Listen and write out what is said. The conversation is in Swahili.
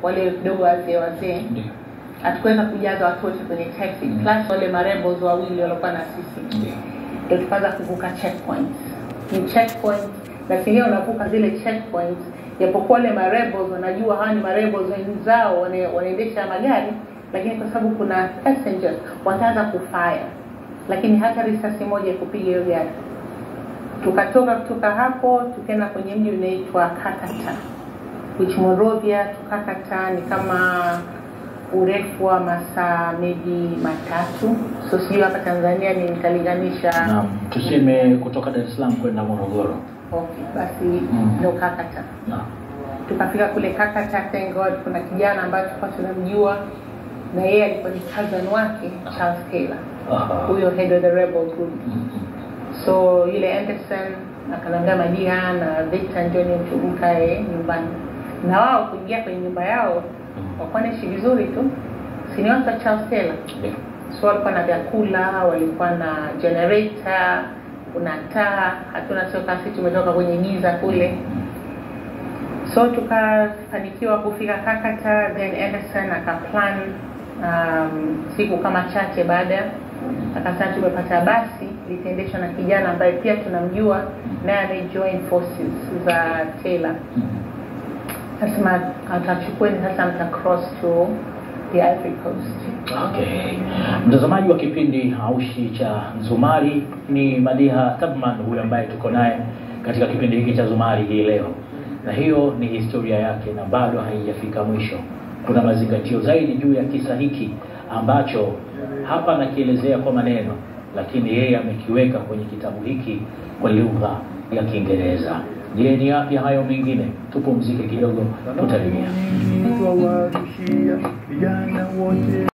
wale kidogo wazee wazee Ndio. hatukuweza kujaza watu wote kwenye taxi Mm. plus wale marebels wawili waliokuwa na sisi Ndio. ndio tukaanza kuvuka checkpoints ni checkpoints na singine unavuka zile checkpoints japokuwa wale marebels wanajua hawa ni marebels wenzao wana- wanaendesha magari lakini kwa sababu kuna passengers wataanza kufire lakini hata risasi moja ikupiga hiyo gari tukatoka kutoka hapo tukaenda kwenye mji unaitwa kakata which Monrovia to kakata ni kama urefu wa masaa maybe matatu so sijui hapa tanzania ni nitalinganisha Naam, tuseme kutoka Dar es Salaam kwenda Morogoro. okay basi Mm. ndo kakata Naam. tukafika kule kakata thank god kuna kijana ambaye tulikuwa tunamjua na yeye alikuwa ni cousin wake charles taylor Aha. huyo head of the rebel group Mm, so yule anderson akanambia madia na victor njoni mkae nyumbani na wao kuingia kwenye nyumba yao mm. wakuwa naishi vizuri tu sini watu wa charles taylor Ndio. so walikuwa na vyakula walikuwa na generator kuna taa hatuna sio kasi tumetoka kwenye giza kule so tukafanikiwa kufika kakata then anderson akaplan um, siku kama chache baada akasema tumepata basi litaendeshwa na kijana ambaye pia tunamjua naye amejoin forces za taylor Mm. nasema atachukueni sasa mta cross to the ivory coast Okay. Mtazamaji wa kipindi Haushi cha Zumari ni Madiha Tabman huyo ambaye tuko naye katika kipindi hiki cha Zumari hii leo, na hiyo ni historia yake na bado haijafika mwisho. Kuna mazingatio zaidi juu ya kisa hiki ambacho hapa nakielezea kwa maneno, lakini yeye amekiweka kwenye kitabu hiki kwa lugha ya Kiingereza. Je, ni yapi hayo mengine? Tupumzike kidogo, tutarejea. Twawarushia vijana wote